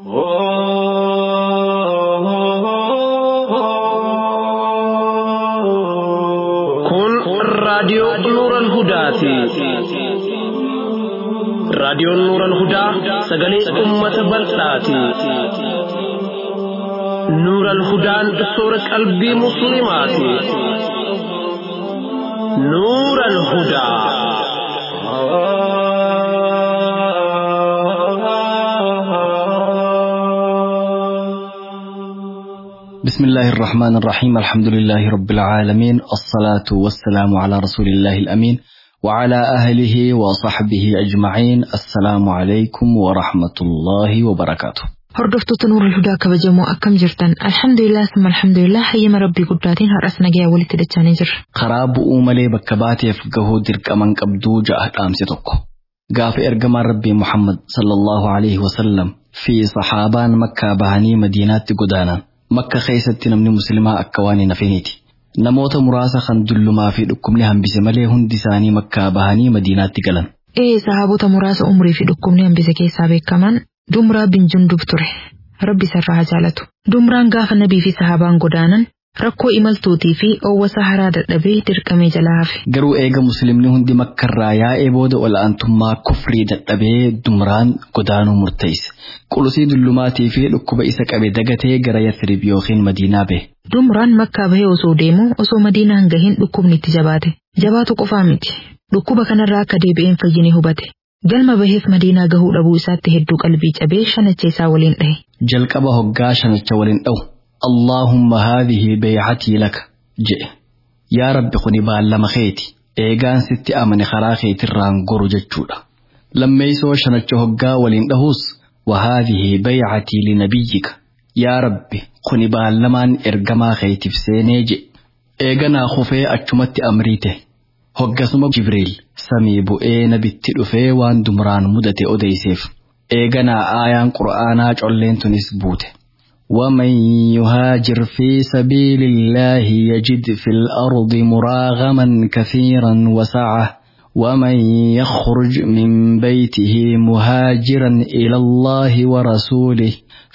Kun raadiyoo Nuuran Hudaati. Raadiyoon Nuuran Hudaa sagalee uummata bal'aati. Nuuran Hudaan soora qalbii Musliimaati. Nuuran Hudaa. بسم الله الرحمن الرحيم الحمد لله رب العالمين الصلاة والسلام على رسول الله الأمين وعلى أهله وصحبه أجمعين السلام عليكم ورحمة الله وبركاته Hordoftoota Nuurul Hudaa kabajamoo akkam jirtan alhamdulillah summa alhamdulillah hayyama rabbii guddaatiin har'as nagayaa walitti dachaanii jirra. karaa bu'uu malee bakka baateef gahuu dirqaman qabduu ja'a dhaamse tokko gaafa ergamaan rabbii Muhammad sallallahu alaihi wasallam fi sahaabaan makkaa bahanii madiinaatti godaanan makka keessatti namni muslimaa akka waan hin hafiniiti namoota muraasa kan dullumaa fi dhukkubni hambise malee hundi isaanii makkaa bahanii madiinaatti galan Ee sahaabota muraasa umurii fi dhukkubni hambise keessaa beekaman Dumraa bin Jundub ture. Rabbi isarraa haa jaalatu. Dumraan gaafa nabii fi sahaabaan godaanan rakkoo imaltuutii fi oowwasa haraa dadhabee dirqamee jalaa hafe. garuu eega muslimni hundi makkarraa yaa'ee booda ol'aantummaa kufrii dadhabee dumraan godaanuu murteesse qulusii dullumaatii fi dhukkuba isa qabe dagatee gara yathrib yookiin madiinaa bahe Dumraan makkaa bahee osoo deemu osoo madiinaa hin gahin dhukkubni itti jabaate. Jabaatu qofaa miti. Dhukkuba kanarraa akka deebi'een fayyine hubate. Galma baheef madiinaa gahuu dhabuu isaatti hedduu qalbii cabee shanacha isaa waliin dhahe. jalqaba hoggaa shanacha waliin dha'u allaahumma haadhihi beeycatii laka jedhe yaa rabbi kuni baallama keeti eegaan sitti amane karaa keetirraan goru jechuudha lammeeysoo shanacha hoggaa waliin dhahuus wahaadhihi beeycatii linabiyyika yaa rabbi kuni baallamaan ergamaa keetiif seenee jedhe eeganaa kufee achumatti amriite hoggasuma jibriil samii bu'ee nabitti dhufee waan dumraan mudate odeyseef eeganaa aayaan qur'aanaa colleen tunis buute ومن يهاجر في سبيل الله يجد في الأرض مراغما كثيرا وسعة ومن يخرج من بيته مهاجرا إلى الله ورسوله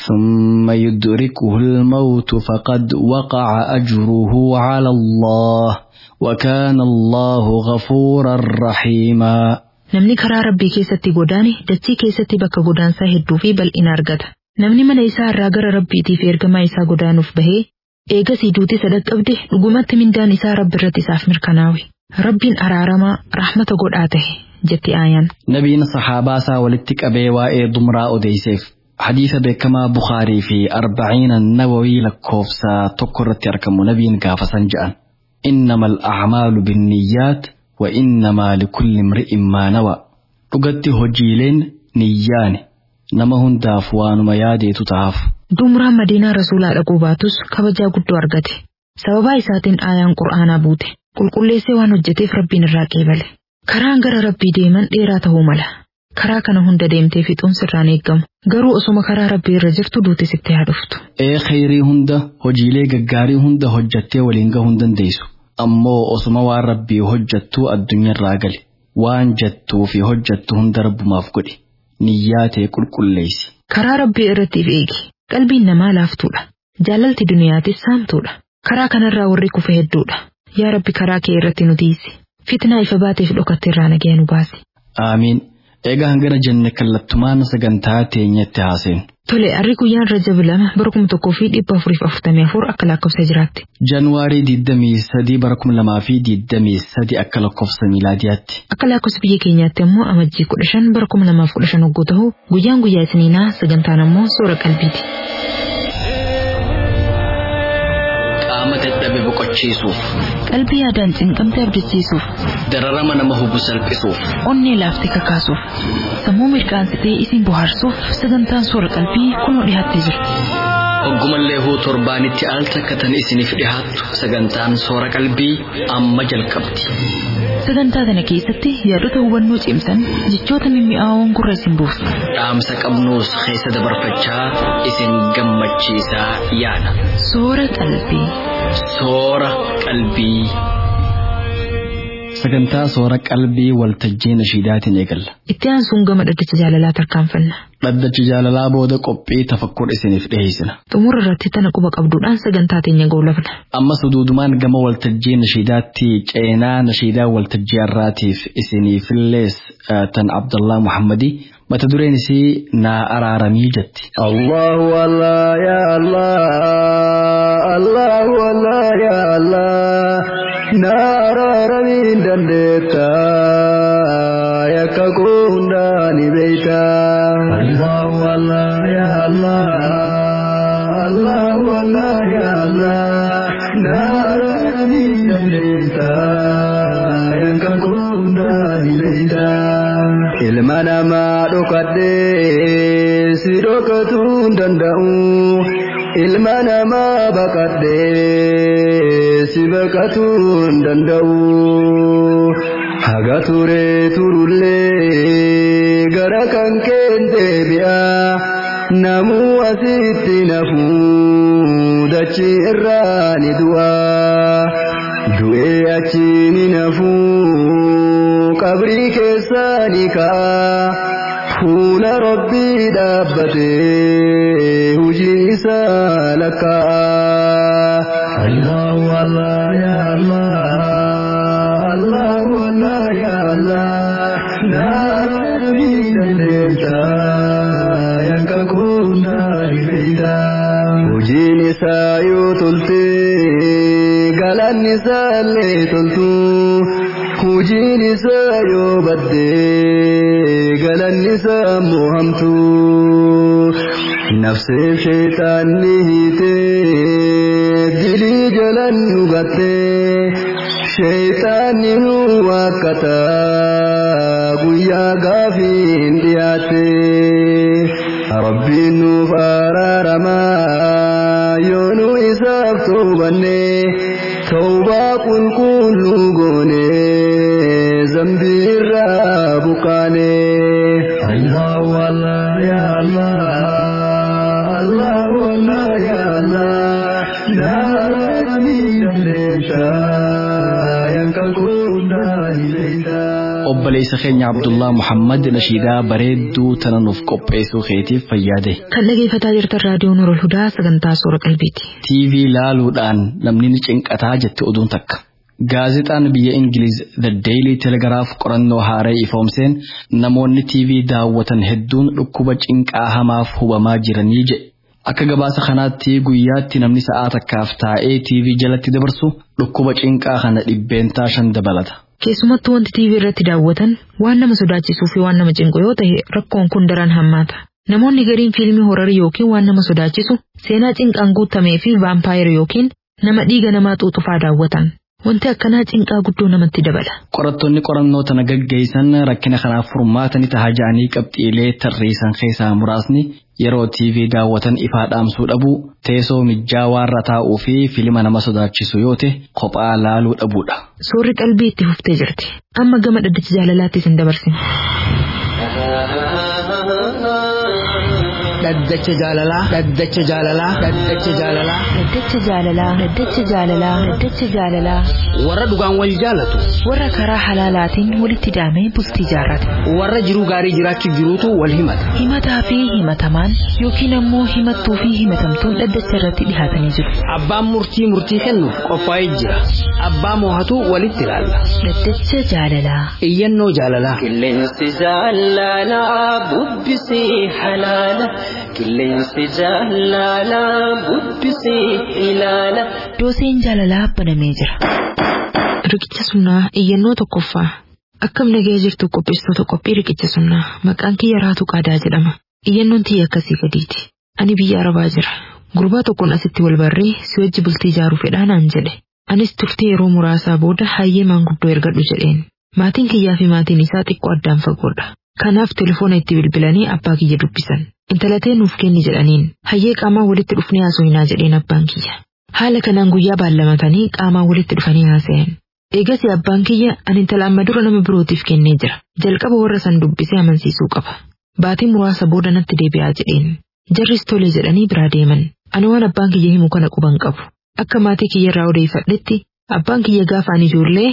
ثم يدركه الموت فقد وقع أجره على الله وكان الله غفورا رحيما Namni karaa rabbii keessatti godaane dachii keessatti bakka godaansaa hedduu fi bal'ina argata. Namni mana isaa irraa gara rabbiitiif ergamaa isaa godaanuuf bahee eegasii duutii sadaqabde dhugumatti mindaan isaa rabbi irratti isaaf mirkanaawe. Rabbiin araaramaa rahmata godhaa tahe jetti aayaan. nabiin sahaabaa isaa walitti qabee waa'ee dumraa odeyseef hadiisa beekamaa bukaarii fi arbaciina nawawii lakkoofsa tokko irratti argamu nabiin gaafasan jedhan innama al'acmaalu binniyyaat wa innamaa likulli imri'in maa nawa dhugatti hojiileen niyyaane nama hundaaf waanuma yaadeetu ta'aaf Dumraan madiinaa rasuulaa dhaquu baatus kabajaa guddoo argate. Sababaa isaatiin aayaan qur'aanaa buute. Qulqulleessee waan hojjeteef rabbiin irraa qeebale. Karaan gara rabbii deeman dheeraa ta'uu mala. Karaa kana hunda deemtee fixuun sirraan eeggamu. Garuu osuma karaa rabbii irra jirtu duuti sitti haa dhuftu. ee khayrii hunda hojiilee gaggaarii hunda hojjattee waliin gahuu hin dandeessu ammoo osuma waan rabbii hojjattuu addunyaarraa gali waan jettuu fi hojjattu hunda rabbumaaf godhi niyyaa ta'e qulqulleessi Karaa rabbii irrattiif eegi. Qalbiin namaa laaftuudha. Jaalalti duniyaatis saamtuudha. Karaa kanarraa warri kufe hedduudha. Yaa rabbi karaa kee irratti nu tiisi. Fitnaa ifa baateef dhokatte irraa nagaya nu baasi. aamiin eegaa hangana jenne kallattumaan sagantaa teenyatti haaseen Tole, harri guyyaan Rajab lama bara kuma tokkoo fi dhibba afuriif afurtamii afur akka lakkoofsa jiraatti. januwaarii 23 bara 2023 akka lakkoofsa miilaadiyaatti Akka lakkoofsa biyya keenyaatti immoo amajjii kudha shan bara kuma lamaaf kudha shan hogguu ta'u guyyaan guyyaa isiniinaa sagantaan immoo soora qalbiiti. qaama dadhabe boqochiisuuf Qalbii yaadaan cinqamte abdachiisuuf, dararama nama hubu salphisuuf onnee laaftee kakaasuuf, sammuu mirqaansitee isin bohaarsuuf sagantaan soora qalbii kunoo dhiyaattee jira. Hoggumallee huu torbaanitti al takkatan isiniif dhihaattu sagantaan soora qalbii amma jalqabdi. Sagantaa kana keessatti yaadota hubannoo cimsan jechoota mimmi'aawoon gurra isin buusu. Dhaamsa qabnuus keessa dabarfachaa isin gammachiisaa yaada. Soora qalbii. Soora qalbii. sagantaa soora qalbii waltajjii nashiidaatiin eegalla. Itti aansuun gama dhaddacha jaalalaa tarkaanfanna. Dhaddacha jaalalaa booda qophii tafakkur isiniif dhiyeessina. Xumura irratti tana quba qabduudhaan sagantaa teenya goolabna. Ammas duudumaan gama waltajjii nashiidaatti ceenaa nashiidaa waltajjii har'aatiif isiniifillees tan Abdullah Muhammadii mata dureen isii naa araaramii jetti. الله والله يا الله الله والله يا الله نار رمين دندتا يككون داني بيتا الله والله يا الله الله والله يا الله نار رمين دندتا يككون داني بيتا ilma namaa dhokadhee si dhokachuu hin danda'u ilma namaa baqadhee si baqachuu hin danda'u haga turee turullee gara kan keente bi'a namuu asitti nafuu dachii irraa ni du'a du'ee achi ni nafuu qabrii keessaa ni ka'a fuula rabbii dhaabbatee hujii isaa lakkaa'a. Allahu Allah ya Allah Allahu Allah ya Allah nabii dandeessa yanka kunda dhibeeyda. Hojiin isaa yoo tolte galanni isaa illee toltu. Hojiin isaa yoo badde galanni isaa mohamtu nafseef sheexaanni hiite dilii jalan dhugatte sheexaanni nu wakkata guyyaa gaafiin dhiyaatte rabbiin nuuf araaramaa yoo nu isaaf toobanne tawbaa qulqulluu goonee. zambira bukane Allah wala ya Allah Allah wala ya Allah Narami daleta yang kakunda hileta Obboleessa keenya Abdullah Muhammad nashiidaa bareedduu tana nuuf qopheessuu keetiif fayyaade. Kan dhageeffataa jirtan raadiyoon Nurul Hudaa sagantaa soora qalbiiti. TV laaluudhaan namni ni cinqataa jette oduun takka. Gaazexaan biyya Ingiliz The Daily Telegraph qorannoo haaraa ifoomseen namoonni TV daawwatan hedduun dhukkuba cinqaa hamaaf hubamaa jiranii jedhe. Akka gabaasa kanaatti guyyaatti namni sa'aa takkaaf taa'ee TV jalatti dabarsu dhukkuba cinqaa kana dhibbeentaa shan dabalata. Keessumattuu wanti TV irratti daawwatan waan nama sodaachisuu fi waan nama cinqu yoo ta'e rakkoon kun daran hammaata. Namoonni gariin fiilmii horarii yookiin waan nama sodaachisu seenaa cinqaan guutamee fi vaampaayir yookiin nama dhiiga namaa xuuxufaa daawwatan. Wanti akkanaa cinqaa guddoo namatti dabala. Qorattoonni qorannoo tana gaggeessan rakkina kanaaf furmaata ni taha ja'anii qabxiilee tarreessan keessaa muraasni yeroo TV daawwatan ifaa dhaamsuu dhabuu, teessoo mijjaawaarra taa'uu fi filima nama sodaachisu yoo ta'e kophaa laaluu dhabuudha. Suurri qalbii itti fuftee jirti. Amma gama dhaddacha jaalalaatti isin dabarsina. dhaddacha jaalalaa dhaddacha jaalalaa dhaddacha jaalalaa Dhaddacha jaalalaa Dhaddacha jaalalaa Dhaddacha jaalalaa warra dhugaan wal jaalatu Warra karaa halaalaatiin walitti hidhamee bultii jaarrate. warra jiruu gaarii jiraachuu jiruutu wal himata Himataa fi himatamaan yookiin ammoo himattuu fi himatamtuun dhaddacha irratti dhihaatanii jiru. abbaan murtii murtii kennuuf qophaa'ee jira abbaa moohatu walitti ilaalla Dhaddacha jaalalaa iyyannoo jaalalaa Qilleensi jaalalaa bubbisii halaala. Qilleensi jaalalaa bubbisii ilaala. Dooseen jaalalaa banamee jira. Riqicha sunnaa iyyannoo tokkoffaa. Akkam nagee jirtu qopheessitoota qophii riqicha sunnaa maqaan kiyya raatu qaadaa jedhama. Iyyannoon tiyya akkasii gadiiti. Ani biyya arabaa jira. Gurbaa tokkoon asitti wal barree si wajji bultii ijaaruu fedhaa naan jedhe. Anis turtii yeroo muraasaa booda hayyee maanguddoo ergadhu jedheen. Maatiin kiyyaa fi maatiin isaa xiqqoo addaan fagoodha. Kanaaf telefoona itti bilbilanii abbaa kiyya dubbisan. Intalatee nuuf kenni jedhaniin hayyee qaamaa walitti dhufnee haasofnaa jedheen abbaan kiyya. Haala kanaan guyyaa baallamatanii qaamaa walitti dhufanii haasa'an. Eegasii abbaan kiyya ani intala amma dura nama birootiif kennee jira. Jalqaba warra san dubbisee amansiisuu qaba. Baatii muraasa booda natti deebi'aa jedheen. Jarris tole jedhanii biraa deeman. Ani waan abbaan kiyya himu kana quban qabu. Akka maatii kiyya irraa odeeffadhetti abbaan kiyya gaafa ani ijoollee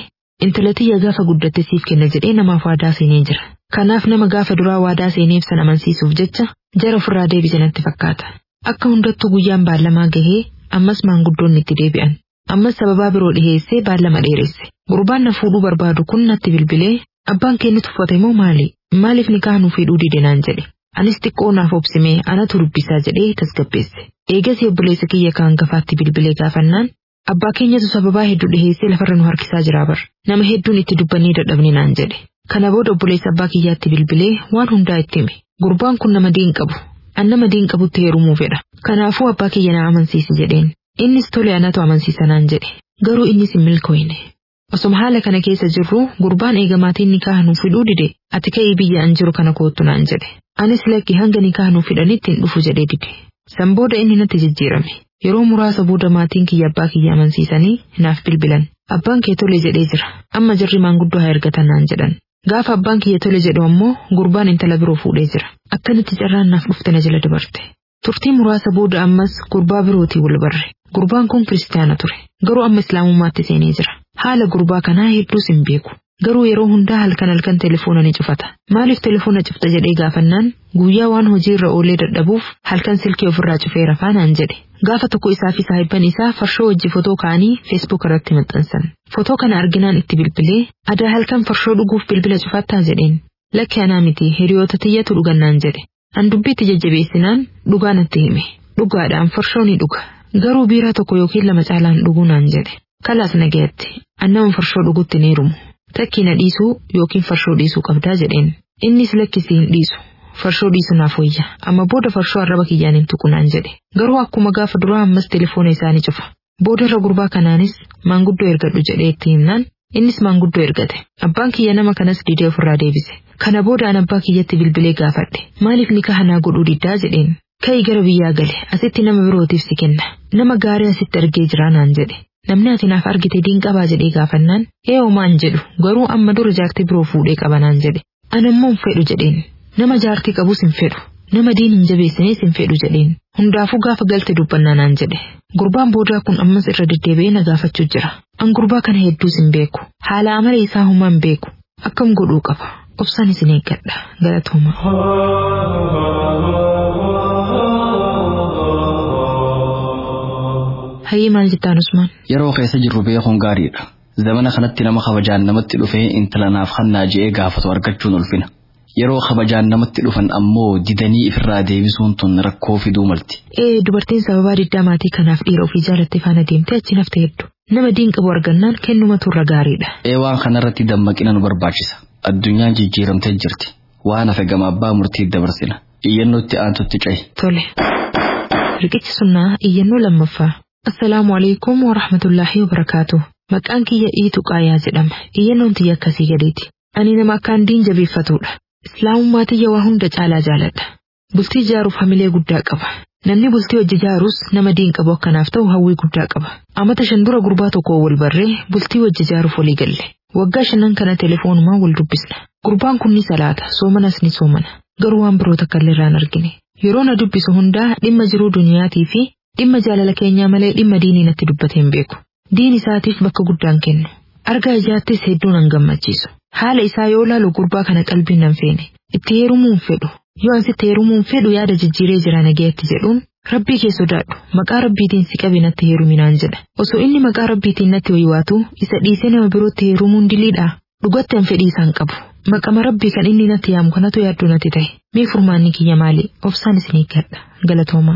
Intala tiyya gaafa guddatte siif kenna jedhee namaaf waadaa seenee jira. Kanaaf nama gaafa duraa waadaa seeneef san amansiisuuf jecha jara ofirraa deebise natti fakkaata. Akka hundattuu guyyaan baallamaa gahee ammas maanguddoonni itti deebi'an. Ammas sababaa biroo dhiheessee baallama dheeresse. Gurbaan na fuudhuu barbaadu kun natti bilbilee abbaan kee ni tuffate moo maali? Maaliif nikaa nuu fuudhuu dide naan jedhe. Anis xiqqoo naaf obsimee anatu dubbisaa jedhee tasgabbeesse. Eegas obboleessa kiyya kaan gafaatti bilbilee gaafannaan abbaa keenyatu sababaa hedduu dhiheessee lafarra nu harkisaa jira bar. Nama hedduun itti dubbannee dadhabne naan jedhe. Kana booda obboleessa abbaa kiyyaatti bilbilee waan hundaa itti hime. Gurbaan kun nama diin qabu. An nama diin qabutti heerumuu fedha. Kanaafuu abbaa kiyya na amansiisi jedheen. Innis tole anatu amansiisa naan jedhe. Garuu innis hin milkooyne. Osoma haala kana keessa jirru gurbaan eegamaatiin nikaa nuuf fiduu dide ati ka'ii biyya an jiru kana koottu naan jedhe. Anis lakki hanga nikaa nuuf fidanitti hin dhufu jedhee dide. San booda inni natti jijjiirame. Yeroo muraasa booda maatiin kiyya abbaa kiyya amansiisanii naaf bilbilan. Abbaan kee tole jedhee jira. Amma jirri maanguddoo haa ergatan naan jedhan. Gaafa abbaan kiyya tole jedhu ammoo gurbaan intala biroo fuudhee jira. Akkanitti carraan naaf dhufte na jala dabarte. Turtii muraasa booda ammas gurbaa birootii wal barre. Gurbaan kun kiristaana ture. Garuu amma islaamummaatti seenee jira. Haala gurbaa kanaa hedduus hin beeku. Garuu yeroo hundaa halkan halkan telefoona ni cufata. Maaliif telefoona cufta jedhee gaafannaan guyyaa waan hojii irra oolee dadhabuuf halkan silkii ofirraa cufee rafaa naan jedhe. Gaafa tokko isaa fi saahibban isaa farshoo wajji fotoo ka'anii feesbuuk irratti maxxansan. Fotoo kana arginaan itti bilbilee adaa halkan farshoo dhuguuf bilbila cufattaa jedheen. Lakki anaa miti hiriyoota tiyyatu dhugannaan jedhe. An dubbiitti jajjabeessinaan dhugaa natti hime. Dhugaadhaan farshoo ni dhuga. Garuu biiraa tokko yookiin lama caalaan dhuguu naan jedhe. Kalaas nagayatti. An nama farshoo dhugutti ni hirumu. Takkii na dhiisuu yookiin farshoo dhiisuu qabdaa jedheen. Innis lakkisii hin dhiisu. Farshoo dhiisu naaf wayya. Amma booda farshoo arraba kiyyaan hin tuqu naan jedhe. Garuu akkuma gaafa duraa ammas telefoona isaanii cufa. Booda irra gurbaa kanaanis maanguddoo ergadhu jedhee itti himnaan innis maanguddoo ergate. Abbaan kiyya nama kanas didee ofirraa deebise. Kana booda an abbaa kiyyatti bilbilee gaafadhe. Maaliif nikaa hanaa godhuu diddaa jedheen. Ka'ii gara biyyaa gale asitti nama birootiif si kenna. Nama gaarii asitti argee jiraa naan jedhe. Namni ati naaf argite diin qabaa jedhee gaafannaan eeyyoo maan jedhu garuu amma dura jaartii biroo fuudhee qaba naan jedhe. An ammoo hin fedhu jedheen. Nama jaartii qabus hin fedhu. Nama diin hin jabeessinees hin fedhu jedheen. Hundaafuu gaafa galte dubbannaa naan jedhe. Gurbaan boodaa kun ammas irra deddeebi'ee na gaafachuu jira. An gurbaa kana hedduus hin beeku. Haala amala isaa humaa hin beeku. Akkam godhuu qaba. Obsaan isin eeggadha. Galatooma. Hayyee maal jettaan Usmaan? Yeroo keessa jirru beekuun gaariidha. Zamana kanatti nama kabajaan namatti dhufee intala naaf hannaa je'ee gaafatu argachuun ulfina. Yeroo kabajaan namatti dhufan ammoo didanii ifirraa deebisuun tun rakkoo fiduu malti. Ee dubartiin sababaa diddaa maatii kanaaf dhiira ofii jaalattee faana deemtee achi nafte hedduu. Nama diin qabu argannaan kennumatu irra gaariidha. Ee waan kanarratti dammaqina nu barbaachisa. Addunyaan jijjiiramtee jirti. Waan hafe gama abbaa murtii dabarsina. Iyyannootti aantutti cahi. Tole. Riqichi sunnaa iyyannoo lammaffaa. Assalaamu alaikum wa rahmatullaahi wa barakaatu. Maqaan kiyya Iitu Qaayaa jedhama. Iyyannoon tiyya akkasii gadiiti. Ani nama akkaan diin jabeeffatudha. Islaamummaa tiyya waa hunda caalaa jaaladha. Bultii ijaaruuf hamilee guddaa qaba. Namni bultii hojii ijaarus nama diin qabu akkanaaf ta'u hawwii guddaa qaba. Amata shan dura gurbaa tokko wal barree bultii hojii ijaaruuf walii galle. Waggaa shanan kana telefoonumaan wal dubbisna. Gurbaan kun ni salaata, soomanas ni soomana. Garuu waan biroota akka illee irraan argine. Yeroo na dubbisu hundaa dhimma jiruu duniyaatii fi dhimma jaalala keenyaa malee dhimma diinii natti dubbatee hin beeku. Diin isaatiif bakka guddaan kennu. Argaa ijaattis hedduu nan gammachiisu. Haala isaa yoo laalu gurbaa kana qalbiin nan feene. Itti heerumuu hin fedhu. Yoo ansitti heerumuu hin fedhu yaada jijjiiree jira nageetti jedhuun rabbii kee sodaadhu maqaa rabbiitiin si qabi natti heeruminaan jedha. Osoo inni maqaa rabbiitiin natti waywaatu isa dhiisee nama birootti heerumuun diliidha. Dhugatti an fedhii isaan qabu. Maqama rabbii kan inni natti yaamu kanatu yaadduu natti ta'e. Mee furmaanni kiyya maali? Obsaan isin eeggadha. Galatooma.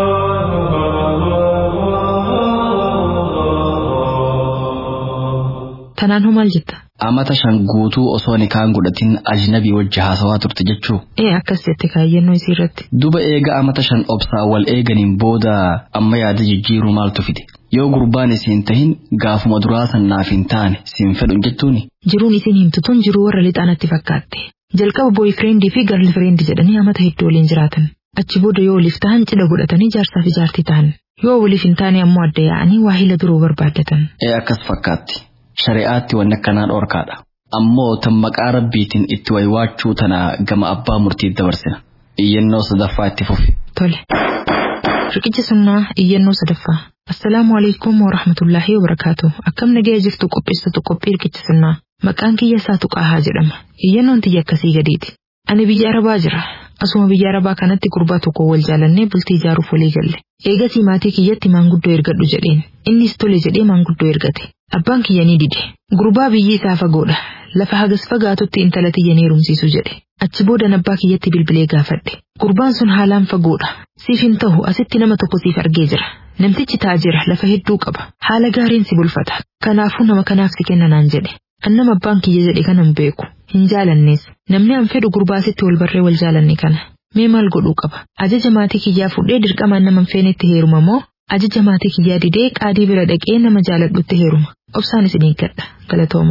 Tanaan hoo maal jetta? Amata shan guutuu osoo nikaan godhatin ajnabii wajji haasawaa turte jechuu. Ee akkas jette kaayyannoo isii irratti. Duba eega amata shan obsaa wal eeganiin booda amma yaada jijjiiruu maaltu fide. Yoo gurbaan isiin tahin gaafuma duraa san naaf hin taane siin fedhun jechuuni. Jiruun isin himtu tun jiruu warra lixaanatti fakkaatte. Jalqaba booyfireendi fi garlfireendi jedhanii amata hedduu waliin jiraatan. Achi booda yoo waliif tahan cidha godhatanii jaarsaa fi jaartii tahan. Yoo waliif hin taane ammoo adda yaa'anii waahila biroo barbaaddatan. Ee akkas fakkaatti. Shari'aatti wanni akkanaa dhorkaadha. Ammoo tan maqaa rabbiitiin itti waywaachuu tana gama abbaa murtii dabarsina. Iyyannoo sadaffaa itti fufi. Tole. Riqicha sunnaa iyyannoo sadaffaa. Assalaamu alaikum wa rahmatullaahi wa barakaatu. Akkam nagaya jirtu qopheessatu qophii hirkichisannaa. Maqaan kiyya isaa Tuqaahaa jedhama. Iyyannoon tiyya akkasii gadiiti. Ani biyya Arabaa jira. Asuma biyya Arabaa kanatti gurbaa tokko wal jaalannee bultii ijaaruuf walii galle. Eegasii maatii kiyyatti maanguddoo ergadhu jedheen. Innis tole jedhee maanguddoo ergate. Abbaan kiyya ni dide. Gurbaa biyyi isaa fagoodha. Lafa hagas fagaatutti intala tiyya ni heerumsiisu jedhe. Achi boodan abbaa kiyyatti bilbilee gaafadhe. Gurbaan sun haalaan fagoodha. Siif hin ta'u asitti nama tokko siif argee jira. Namtichi taajira lafa hedduu qaba. Haala gaariin si bulfata. Kanaafuu nama kanaaf si kenna naan jedhe. Annama abbaan kiyya jedhe kanan beeku. Hin jaalannees. Namni an fedhu gurbaasitti wal barree wal jaalanne kana. Mee maal godhuu qaba? Ajaja maatii kiyyaa fudhee dirqamaan nama hin feenetti heeruma moo? Ajaja maatii kiyyaa didee qaadii bira dhaqee nama jaaladhutti heeruma. Obsaan isin eeggadha. Galatooma.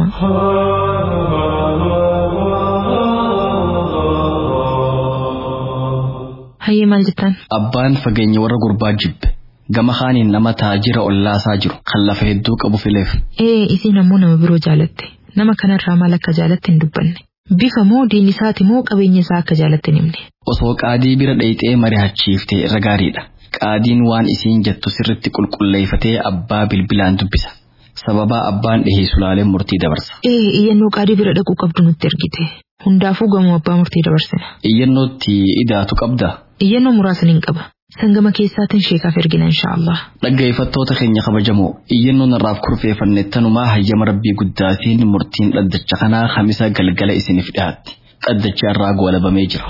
Hayyee maal jettan? Abbaan fageenya warra gurbaa jibbe. Gama kaaniin nama taajira ollaasaa jiru kan lafa hedduu qabu fileef. Ee isiin ammoo nama biroo jaalatte. Nama kanarraa maal akka jaalatte hin dubbanne. Bifa moo diin isaati moo qabeenya isaa akka jaalatte hin himne. Osoo qaadii bira dhayxee mari'achiiftee irra gaariidha. Qaadiin waan isiin jettu sirritti qulqulleeffatee abbaa bilbilaan dubbisa. Sababaa abbaan dhiheessu laaleen murtii dabarsa. Ee iyyannoo qaadii bira dhaquu qabdu nutti ergite. Hundaafuu gamoo abbaa murtii dabarsina. Iyyannootti idaatu qabda. Iyyannoo muraasa nin qaba. Sangama keessaatiin sheekaaf ergina inshaallah. Dhaggeeffattoota keenya kabajamoo iyyannoon irraaf kurfeeffanne tanumaa hayyama rabbii guddaatiin murtiin dhaddacha kanaa kamisa galgala isiniif dhiyaatti. Dhaddachi irraa goolabamee jira.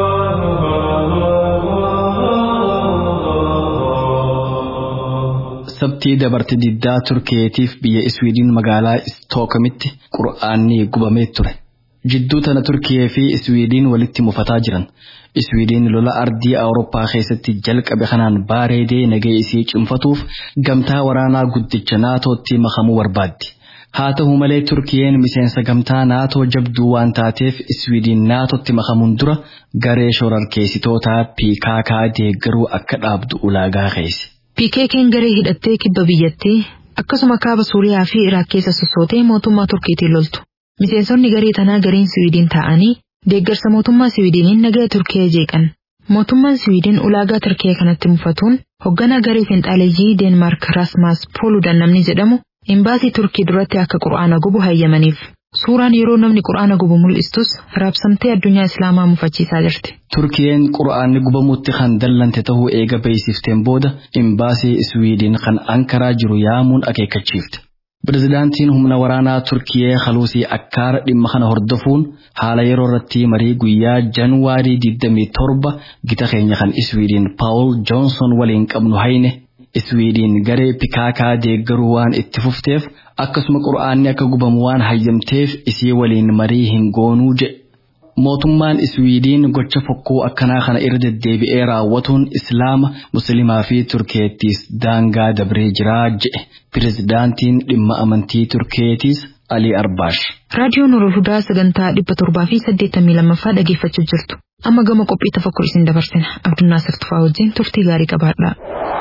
Sabtii dabarte diddaa Turkeetiif biyya Iswiidin magaalaa Istookamitti qura'aanni gubamee ture. Jidduu tana Turkiyee fi Iswiidin walitti mufataa jiran. Iswiidin lola ardii Awurooppaa keessatti jalqabe kanaan baareedee nagee isii cimfatuuf gamtaa waraanaa guddicha naatootti makamuu barbaaddi. Haa ta'u malee Turkiyeen miseensa gamtaa naatoo jabduu waan taateef Iswiidin naatootti makamuun dura garee shorarkeessitootaa piikaakaa deeggaruu akka dhaabdu ulaagaa keesse. PKK'n garee hidhattee kibba biyyattii akkasuma kaaba Suuriyaa fi Iraak keessa sossootee mootummaa Turkiitiin loltu. Miseensonni garee tanaa gariin Siwiidin ta'anii deeggarsa mootummaa Siwiidiniin nagaa Turkiyee jeeqan. Mootummaan Siwiidin ulaagaa Turkiyee kanatti mufatuun hoogganaa garee finxaaleeyyii Deenmaark Rasmaas Pooludan namni jedhamu imbaasii Turkii duratti akka qura'aana gubu hayyamaniif. Suuraan yeroo namni qura'aana gubu mul'istus raabsamtee addunyaa Islaamaa mufachiisaa jirti. Turkiyeen qura'aanni gubamutti kan dallante ta'uu eega beeksifteen booda imbaasii Siwiidin kan Ankaraa jiru yaamuun akeekkachiifte. Pirezidaantiin humna waraanaa Turkiyee Haluusii Akkaara dhimma kana hordofuun haala yeroo irratti marii guyyaa Januwaarii 27 gita keenya kan Iswiidin Paawul Joonson waliin qabnu hayne Iswiidin garee pikaakaa deeggaruu waan itti fufteef akkasuma qura'aanni akka gubamu waan hayyamteef isii waliin marii hin goonuu jedhe. Mootummaan Iswiidiin gocha fokkoo akkanaa kana irra deddeebi'ee raawwatuun Islaama, Musliimaa fi Turkeettiis daangaa dabree jiraa jedhe. Pirezidaantiin dhimma amantii Turkeetiis Ali Arbaash. Raadiyoon Nurul Hudaa sagantaa dhibba torbaa fi saddeettamii lammaffaa dhageeffachuu jirtu. Amma gama qophii tafakkur isin dabarsina. Abdunnaa Sirtufaa wajjin turtii gaarii qabaadha.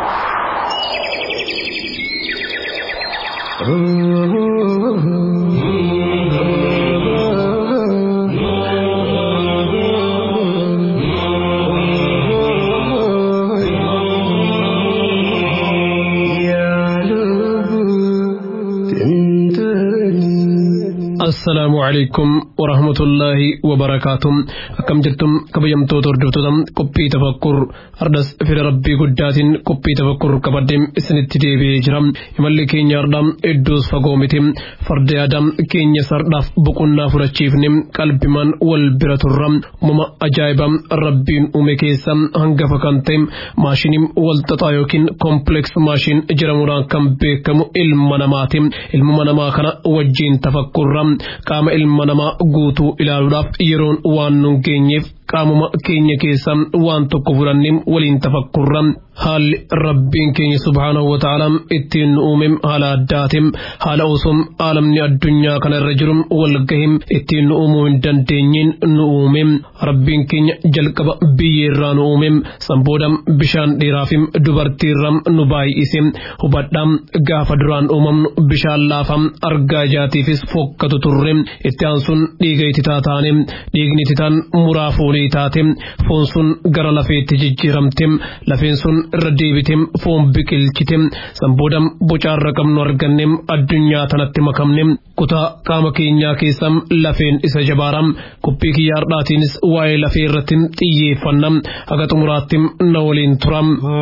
assalaamu calaykum warahmatullaahi wabarakaatuh akkam jirtum kabajamtoota hordoftoota qophii tafakkur ardas fira rabbii guddaatiin qophii tafakkur qabaddeem isinitti deebi'ee jira imalli keenya ardhaa iddoos fagoo miti farda yaada keenya sardhaaf boqonnaa fudhachiifne qalbimaan wal bira turra uumama ajaa'iba rabbiin uume keessa hangafa kan ta'e maashinii walxaxaa yookiin kompileeks maashin jedhamuudhaan kan beekamu ilma namaati ilma namaa kana wajjiin tafakkurra qaama ilma namaa guutuu ilaaluudhaaf yeroon waan nun geenyeef qaamuma keenya keessa waan tokko fudhannee waliin tafakkurra haalli rabbiin keenya subhaanahu wa ta'ala ittiin nu uume haala addaatiin haala osoo aalamni addunyaa kana irra jiru wal gahim ittiin nu uumuu hin dandeenyeen nu uume rabbiin keenya jalqaba biyyeerraa nu uume sanbooda bishaan dheeraafim dubartiirra nu baay'ise hubadhaa gaafa duraan uumamnu bishaan laafam argaa ijaatiifis fokkatu turre itti aansuun dhiiga ititaa taane dhiigni ititaan muraa fuune xurii taate foon sun gara lafeetti jijjiiramte lafeen sun irra deebite foon biqilchite san booda bocaarra qabnu arganne addunyaa tanatti makamne kutaa qaama keenyaa keessa lafeen isa jabaara qophii kiyyaa har'aatiinis waa'ee lafee irratti xiyyeeffanna haga xumuraatti na waliin tura.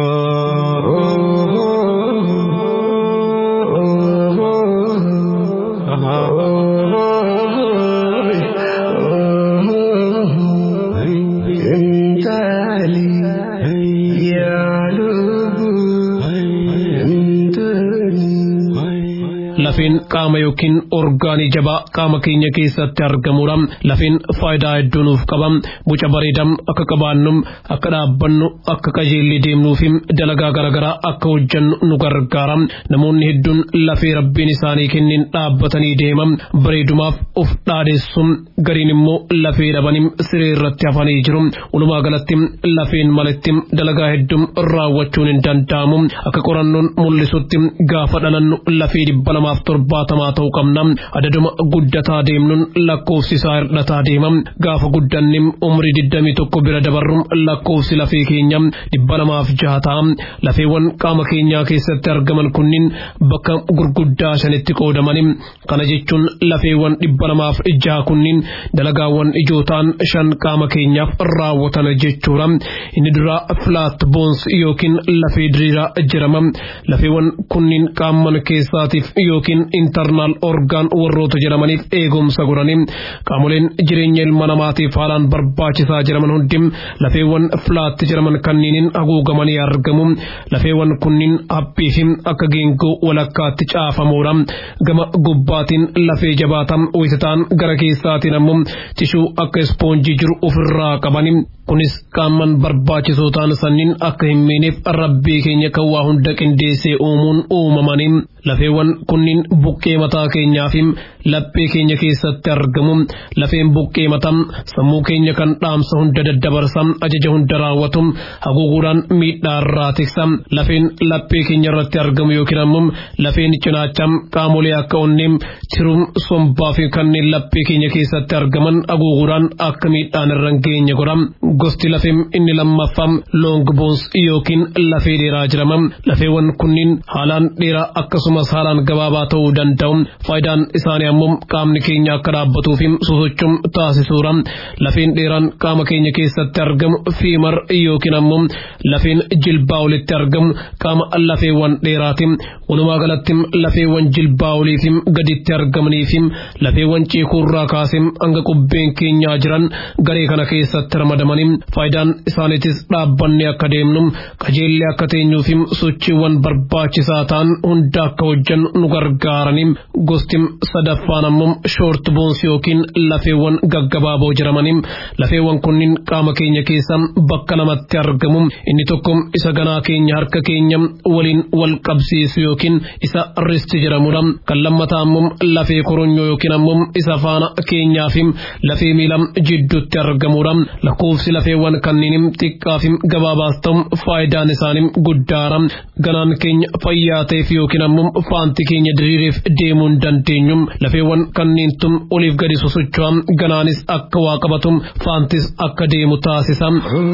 lafeen qaama yookiin orgaanii jabaa qaama keenya keessatti argamudha. Lafeen faayidaa hedduu nuuf qaba. Boca bareedaa akka qabaannu, akka dhaabbannu, akka qajeellee deemnuu fi dalagaa garaagaraa akka hojjannu nu gargaara. Namoonni hedduun lafee rabbiin isaanii kennin dhaabbatanii deeman bareedumaaf of dhaadessu. Gariin immoo lafee dhabanii siree irratti hafanii jiru. Walumaa galatti lafeen malatti dalagaa hedduu raawwachuun hin danda'amu. Akka qorannoon mul'isutti gaafa dhalannu lafee dhibba lamaaf torbaatamaa ta'uu qabna adaduma guddataa deemnuun lakkoofsi isaa hir'ataa deema gaafa guddanne umrii digdamii tokko bira dabarru lakkoofsi lafee keenya dhibba lamaaf jaha ta'a lafeewwan qaama keenyaa keessatti argaman kunniin bakka gurguddaa shanitti qoodaman kana jechuun lafeewwan dhibba lamaaf jaha kunniin dalagaawwan ijoo ta'an shan qaama keenyaaf raawwatan jechuudha inni duraa filaat boons yookiin lafee diriiraa jedhama lafeewwan kunniin qaaman keessaatiif yookiin intarnaal orgaan warroota jedhamaniif eegumsa godhanii qaamoleen jireenya ilma namaatiif haalaan barbaachisaa jedhaman hundi lafeewwan filaatti jedhaman kanniiniin haguugamanii argamu lafeewwan kunniin haphii fi akka geengoo walakkaatti caafamuudha gama gubbaatiin lafee jabaataa wisataan gara keessaatiin ammoo tishuu akka ispoonjii jiru ofirraa qabani kunis qaaman barbaachisoo ta'an sanniin akka hin miineef rabbii keenya kan waa hunda qindeessee uumuun uumamanii lafeewwan kunniin buqqee mataa keenyaa fi laphee keenya keessatti argamu lafeen buqqee mataa sammuu keenya kan dhaamsa hunda daddabarsa ajaja hunda raawwatu haguuguudhaan miidhaa irraa tiksa lafeen laphee keenya irratti argamu yookiin ammoo lafeen cinaacha qaamolee akka onnee tiruu sombaa fi kanneen laphee keenya keessatti argaman haguuguudhaan akka miidhaan irra hin geenye godha gosti lafeen inni lammaffaa loong boons yookiin lafee dheeraa jedhama lafeewwan kunniin haalaan dheeraa akkasumas haalaan gabaabaa ta'uu danda'u faayidaan isaanii ammoo qaamni keenya akka dhaabbatuu fi sosochuun taasisuudha lafeen dheeraan qaama keenya keessatti argamu fiimar yookiin ammoo lafeen jilbaa olitti argamu qaama lafeewwan dheeraati walumaa galatti lafeewwan jilbaa olii fi gaditti argamanii fi lafeewwan ceekuurraa kaasee hanga qubbeen keenyaa jiran garee kana keessatti ramadamanii faayidaan isaaniitis dhaabbannee akka deemnu qajeellee akka teenyuu fi sochiiwwan barbaachisaa ta'an hunda akka hojjannu nu gargaaranii gosti sadaffaan ammoo shoort boons yookiin lafeewwan gaggabaaboo jedhamanii lafeewwan kunniin qaama keenya keessa bakka lamatti argamu inni tokko isa ganaa keenya harka keenya waliin wal qabsiisu yookiin isa risti jedhamudha kan lammataa ammoo lafee koronyoo yookiin ammoo isa faana keenyaa fi lafee miila jidduutti argamudha lakkoofsi lafeewwan kanneen xiqqaa fi gabaabaas ta'u faayidaan isaanii guddaadha ganaan keenya fayyaa ta'eef yookiin ammoo faanti keenya diriireef deemuu hin dandeenyu lafeewwan kanneentu oliif gadi sosocho'a ganaanis akka waa qabatu faantis akka deemu taasisa.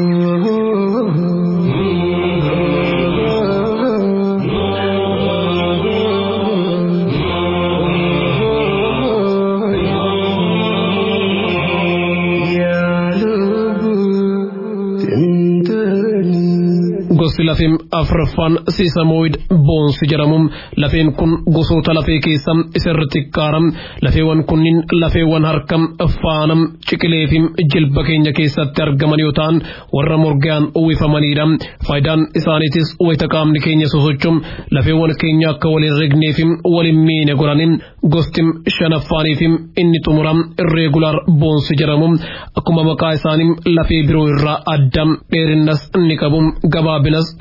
gosti lafeen afraffaan siisamoid boonsi jedhamu lafeen kun gosoota lafee keessa isarra xiqqaara lafeewwan kunniin lafeewwan harka faana ciqilee fi jilba keenya keessatti argaman yoo ta'an warra morgaan uwwifamanidha faayidaan isaaniitis wayita qaamni keenya sosochuun lafeewwan keenya akka waliin regnee fi waliin miine godhanin gosti shanaffaanii fi inni xumura irreegulaar boonsi jedhamu akkuma maqaa isaanii lafee biroo irraa adda dheerinnas ni qabu gabaabinas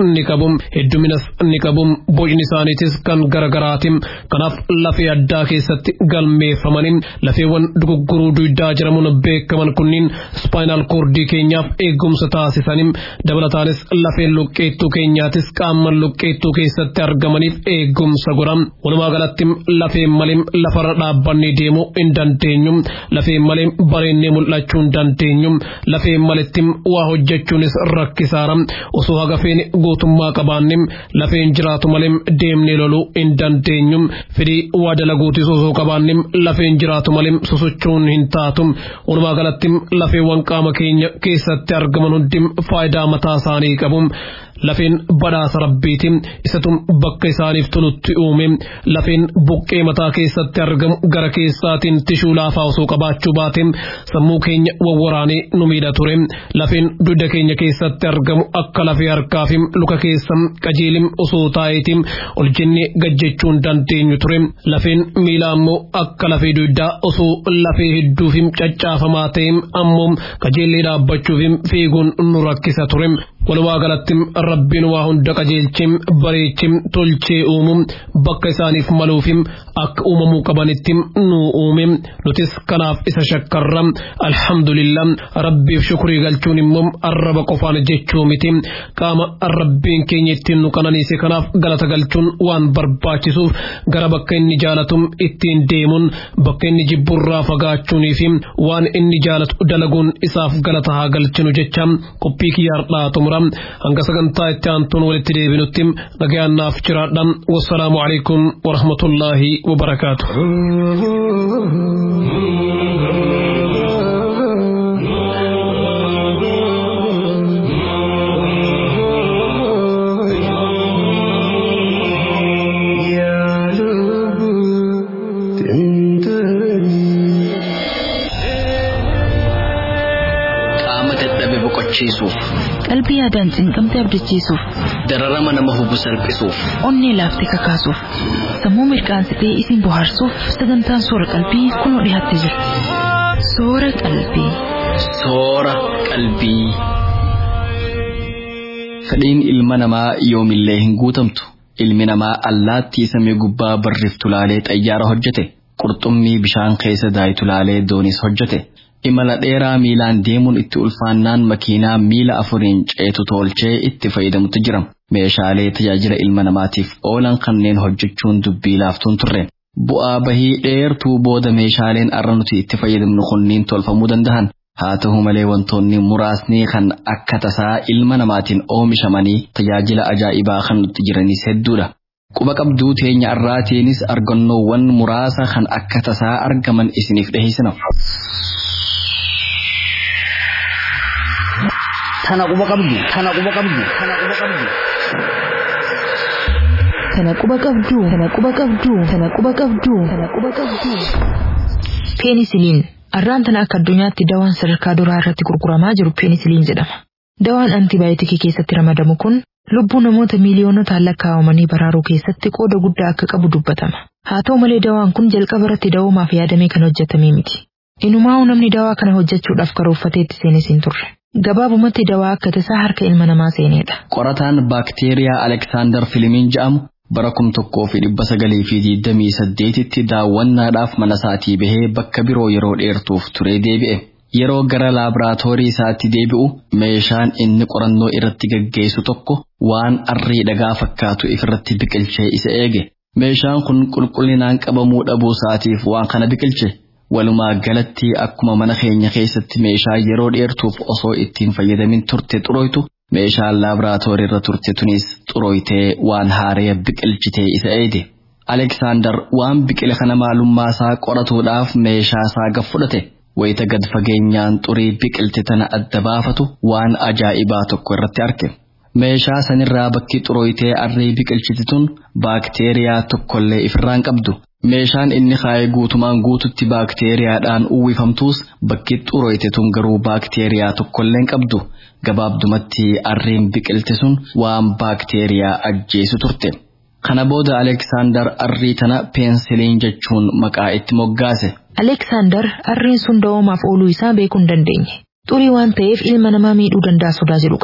ni qabu hedduminas ni qabu bocni isaaniitis kan garagaraati kanaaf lafee addaa keessatti galmeeffamanii lafeewwan dugugguruu duydaa jedhamuun beekaman kunniin ispaayinaal koordii keenyaaf eegumsa taasisanii dabalataanis lafeen luqqeettuu keenyaatis qaama luqqeettuu keessatti argamaniif eegumsa godha walumaa galatti lafeen malee lafarra dhaabbannee deemuu hin dandeenyu lafeen malee bareennee mul'achuu hin dandeenyu lafeen maletti waa hojjechuunis rakkisaara osoo hagafeen guutummaa qabaanne lafeen jiraatu malee deemnee loluu hin dandeenyu fedhii waa dalaguutis osoo qabaanne lafeen jiraatu malee sosochuun hin taatu walumaa galatti lafeewwan qaama keenya keessatti argaman hundi faayidaa mataa isaanii qabu lafeen badhaasa rabbiiti isatu bakka isaaniif tolutti uume lafeen buqqee mataa keessatti argamu gara keessaatiin tishuu laafaa osoo qabaachuu baate sammuu keenya wawwaraanee nu miidha ture lafeen dugda keenya keessatti argamu akka lafee harkaa fi luka keessa qajeelim osoo taa'eeti ol jennee gajjechuu hin dandeenyu ture lafeen miila ammoo akka lafee dugdaa osoo lafee hedduu fi caccaafamaa ta'e ammoo qajeellee dhaabbachuuf fiiguun nu rakkisa ture walumaa galatti rabbiin waa hunda qajeelchee bareechee tolchee uumu bakka isaaniif maluuf akka uumamuu qabanitti nu uume nutis kanaaf isa shakkarra alhamdulillah rabbiif shukrii galchuun immoo arraba qofaan jechuu miti qaama rabbiin keenya ittiin nu qananiise kanaaf galata galchuun waan barbaachisuuf gara bakka inni jaalatu ittiin deemuun bakka inni jibburraa fagaachuunii fi waan inni jaalatu dalaguun isaaf galata haa galchinu jecha qophii kiyyaardhaa xumura hanga sagantaa itti aantuun walitti deebinutti nagayaannaaf jiraadha wassalaamu alaikum warahmatullaahi wabarakaatu qaama dadhabe boqochiisuuf qalbii yaadaan cinqamte abdachiisuuf dararama nama hubu salphisuuf onnee laaftee kakaasuuf sammuu mirqaansitee isin bohaarsuuf sagantaan soora qalbii kunoo dhiyaattee jirti soora qalbii soora qalbii. Fedhiin ilma namaa yoomillee hin guutamtu. Ilmi namaa allaattii samii gubbaa barriftu laalee xayyaara hojjete. Qurxummii bishaan keessa daayitu laalee doonis hojjete. Imala dheeraa miilaan deemuun itti ulfaannaan makiinaa miila afuriin ceetu tolchee itti fayyadamutu jira. Meeshaalee tajaajila ilma namaatiif oolan kanneen hojjechuun dubbii laaftuun turre. Bu'aa bahii dheertuu booda meeshaaleen arra nuti itti fayyadamnu kunniin tolfamuu danda'an. Haa ta'u malee wantoonni muraasni kan akka tasaa ilma namaatiin oomishamanii tajaajila ajaa'ibaa kan nutti jiranis hedduudha. Quba qabduu teenya irraatiinis argannoowwan muraasa kan akka tasaa argaman isiniif dhiheessina. Tana quba qabdu, tana quba qabdu, tana quba qabdu. Tana quba qabdu, tana quba qabdu, tana quba qabdu, tana quba qabdu. Peenisiliin arraan tana akka addunyaatti dawaan sadarkaa duraa irratti gurguramaa jiru peenisiliin jedhama. Dawaan antibaayotikii keessatti ramadamu kun lubbuu namoota miiliyoonotaan lakkaa'amanii baraaruu keessatti qooda guddaa akka qabu dubbatama. Haa ta'u malee dawaan kun jalqaba irratti dawoomaaf yaadamee kan hojjetame miti. Inumaa'u namni dawaa kana hojjechuudhaaf karoorfatee itti seenes hin turre. Gabaabumatti dawaa akka tasaa harka ilma namaa seenedha. Qorataan baakteeriyaa Aleksaandar Filimiin jedhamu bara kum tokkoo fi dhibba sagalii fi digdamii saddeetitti daawwannaadhaaf mana isaatii bahee bakka biroo yeroo dheertuuf turee deebi'e. Yeroo gara laaboraatoorii isaatti deebi'u meeshaan inni qorannoo irratti gaggeessu tokko waan arrii dhagaa fakkaatu ifirratti biqilchee isa eege. Meeshaan kun qulqullinaan qabamuu dhabuu isaatiif waan kana biqilche. Walumaa galatti akkuma mana keenya keessatti meeshaa yeroo dheertuuf osoo ittiin fayyadamin turte xurooytu meeshaan laaboraatoorii irra turte tunis xurooytee waan haaree biqilchitee isa eege. Aleksaandar waan biqila kana maalummaa isaa qoratuudhaaf meeshaa isaa gad fudhate. Wayita gad fageenyaan xurii biqilte tana adda baafatu waan ajaa'ibaa tokko irratti arge. Meeshaa sanirraa bakki xurooytee arrii biqilchite tun baakteeriyaa tokkollee ifirraan qabdu. Meeshaan inni kaa'ee guutumaan guututti baakteeriyaadhaan uwwifamtuus bakki xurooyte tun garuu baakteeriyaa tokkolleen qabdu. Gabaabdumatti arriin biqilte sun waan baakteeriyaa ajjeesu turte. Kana booda Aleksaandar arrii tana peensiliin jechuun maqaa itti moggaase. Aleksaandar arriin sun dawoomaaf ooluu isaa beekuu hin dandeenye. Xurii waan ta'eef ilma namaa miidhuu danda'a sodaa jedhu qaba.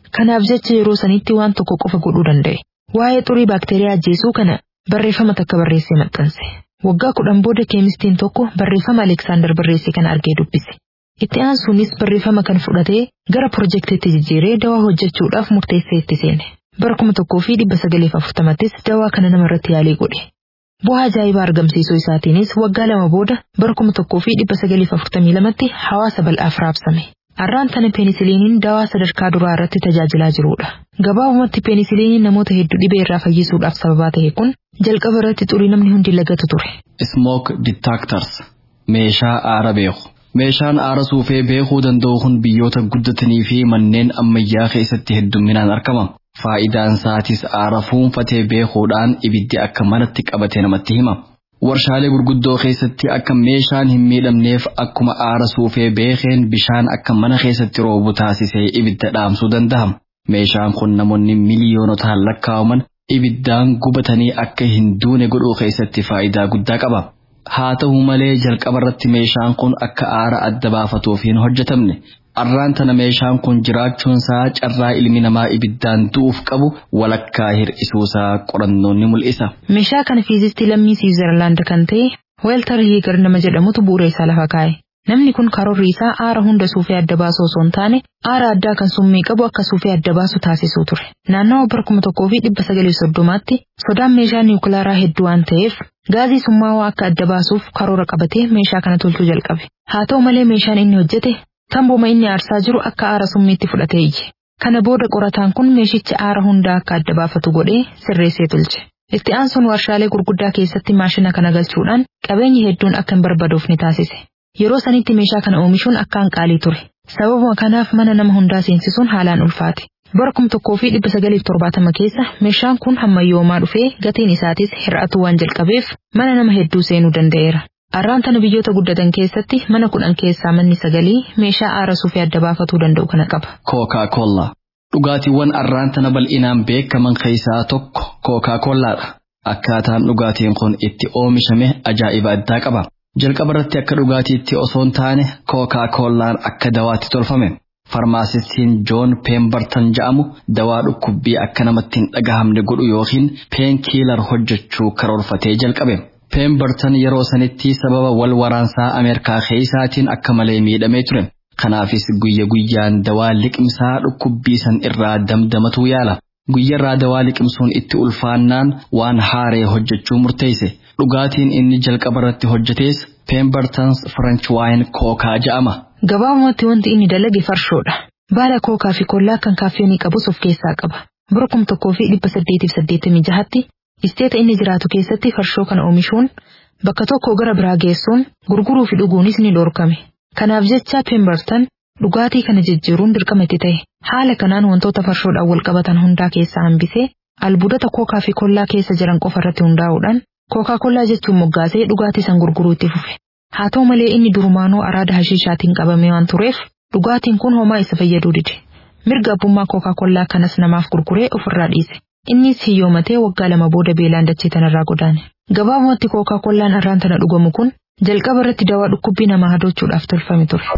Kanaaf jecha yeroo sanitti waan tokko qofa godhuu danda'e. Waa'ee xurii baakteeriyaa ajjeesuu kana barreeffama takka barreessee maxxanse. Waggaa kudhan booda keemistiin tokko barreeffama Aleksaandar barreesse kana argee dubbise. Itti aansuunis barreeffama kan fudhatee gara pirojektiitti jijjiiree dawaa hojjechuudhaaf murteessee itti seene. Bara kuma tokkoo fi dhibba sagaleef afurtamattis dawaa kana namarratti yaalii godhe. Bu'aa ajaa'ibaa argamsiisuu isaatiinis waggaa lama booda bara kuma tokkoo fi dhibba sagaleef afurtamii lamatti hawaasa bal'aaf raabsame. Arraan tana peenisiliiniin dawaa sadarkaa duraa irratti tajaajilaa jirudha. Gabaabumatti peenisiliiniin namoota hedduu dhibee irraa fayyisuudhaaf sababaa ta'e kun jalqaba irratti xurii namni hundi lagatu ture. Smoke detectors meeshaa aara beeku. Meeshaan aara suufee beekuu danda'u kun biyyoota guddatanii fi manneen ammayyaa keessatti heddumminaan argama. Faayidaan isaatis aara fuunfatee beekuudhaan ibiddi akka manatti qabate namatti hima. Warshaalee gurguddoo keessatti akka meeshaan hin miidhamneef akkuma aara suufee beekeen bishaan akka mana keessatti roobu taasisee ibidda dhaamsuu danda'a. Meeshaan kun namoonni miliyoonotaan lakkaa'aman ibiddaan gubatanii akka hin duune godhuu keessatti faayidaa guddaa qaba. Haa ta'u malee jalqabarratti meeshaan kun akka aara adda baafatuuf hin hojjetamne. Arraan tana meeshaan kun jiraachuunsaa carraa ilmi namaa ibiddaan du'uuf qabu walakkaa hir'isuusaa qorannoon ni mul'isa. Meeshaa kana fiizistii lammii Siwiizerlaand kan ta'e Weeltar Hiigar nama jedhamutu bu'uura isaa lafa kaa'e. Namni kun karoorri isaa aara hunda suufee adda baasu osoo hin taane aara addaa kan summii qabu akka suufee adda baasu taasisuu ture. Naannawa bara kuma tokkoo fi dhibba sagalii soddomaatti sodaan meeshaa niwukilaaraa hedduu waan ta'eef gaazii summaawaa akka adda baasuuf karoora qabatee meeshaa kana tolchuu jalqabe. Haa ta'u malee meeshaan inni hojjete tamboma inni aarsaa jiru akka aara summiitti fudhatee iyye. Kana booda qorataan kun meeshicha aara hundaa akka adda baafatu godhee sirreessee tolche. Itti aansuun warshaalee gurguddaa keessatti maashina kana galchuudhaan qabeenyi hedduun akka hin barbaadoofne taasise. Yeroo sanitti meeshaa kana oomishuun akkaan qaalii ture. Sababuma kanaaf mana nama hundaa seensisuun haalaan ulfaate. Bara kuma tokkoo fi dhibba sagaliif torbaatama keessa meeshaan kun hammayyoomaa dhufee gatiin isaatis hir'atuu waan jalqabeef mana nama hedduu seenuu danda'eera. Arraan tana biyyoota guddatan keessatti mana kudhan keessaa manni sagalii meeshaa aara suufee adda baafatuu danda'u kana qaba. Kookaa koollaa. Dhugaatiiwwan arraan tana bal'inaan beekaman keessaa tokko kookaa koollaadha. Akkaataan dhugaatiin kun itti oomishame ajaa'iba addaa qaba. Jalqaba irratti akka dhugaatiitti osoo hin taane kookaa koollaan akka dawaatti tolfame. Farmaasistiin Joon Pemberton jedhamu dawaa dhukkubbii akka namatti hin dhagahamne godhu yookiin peenkiilar hojjechuu karoorfatee jalqabe. Pemberton yeroo sanitti sababa wal waraansaa Ameerikaa keessaatiin akka malee miidhamee ture. Kanaafis guyya guyyaan dawaa liqimsaa dhukkubbii san irraa damdamatu yaala. Guyyarraa dawaa liqimsuun itti ulfaannaan waan haaree hojjechuu murteesse. Dhugaatiin inni jalqaba irratti hojjetes Pembertons French Wine Kookaa jedhama. Gabaabumatti wanti inni dalage farshoodha. Baala kookaa fi kollaa kan kaaffeenii qabus of keessaa qaba. Bara kuma tokkoo fi dhibba saddeetiif saddeettamii jahatti isteeta inni jiraatu keessatti farshoo kana oomishuun bakka tokko gara biraa geessuun gurguruu fi dhuguunis ni dhorkame. Kanaaf jecha Pemberton dhugaatii kana jijjiiruun dirqama itti ta'e. Haala kanaan wantoota farshoodhaan wal qabatan hundaa keessaa hambisee albuudota kookaa fi kollaa keessa jiran qofa irratti hundaa'uudhaan kookaa kollaa jechuun moggaasee dhugaatii san gurguruu itti fufe. Haa ta'u malee inni durumaanuu araada hashiishaatiin qabame waan tureef dhugaatiin kun homaa isa fayyaduu dide. Mirga abbummaa kookaa kollaa kanas namaaf gurguree ofirraa dhiise. Innis hiyyoomatee waggaa lama booda beelaan dachee tanarraa godaane. Gabaabumatti kookaa kollaan arraan tana dhugamu kun jalqaba irratti dawaa dhukkubbii namaa hadoochuudhaaf tolfame ture.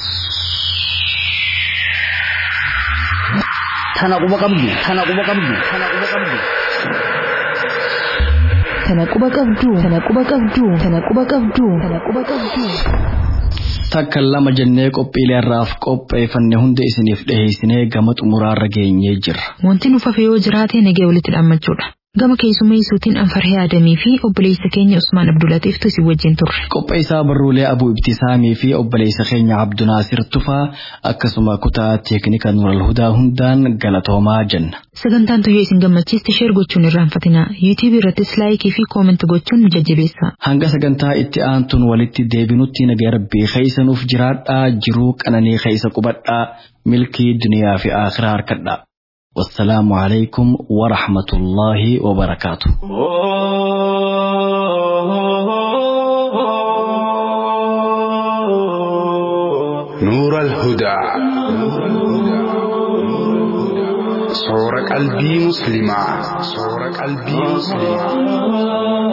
Tana quba qabdu, tana quba qabdu, tana quba qabdu. Tana quba qabdu, tana quba qabdu, tana quba qabdu, tana quba qabdu. Takka lama jennee qophiilee irraaf qopheeffanne hunda isiniif dhiheessinee gama xumuraarra geenyee jirra. Wanti nu fafe yoo jiraate nagee walitti dhaammachuudha. Gama keessummeessuutiin Anfarhee Adamii fi obboleessa keenya Usmaan Abdulatiiftu isin wajjin turre. Qopheessaa barruulee Abuu Ibtisaamii fi obboleessa keenya Abdunaasir Tufaa akkasuma kutaa teeknika Nural Hudaa hundaan galatoomaa jenna. Sagantaan tuyyoo isin gammachiiste sheer gochuun irraanfatina. YouTube irrattis laayikii fi koomenti gochuun nu jajjabeessa. Hanga sagantaa itti aantuun walitti deebinutti nagaa rabbii keessanuuf jiraadhaa jiruu qananii keessa qubadhaa milkii duniyaa fi akhiraa harkadhaa. والسلام عليكم ورحمة الله وبركاته نور الهدى صور قلبي مسلمة صور قلبي مسلمة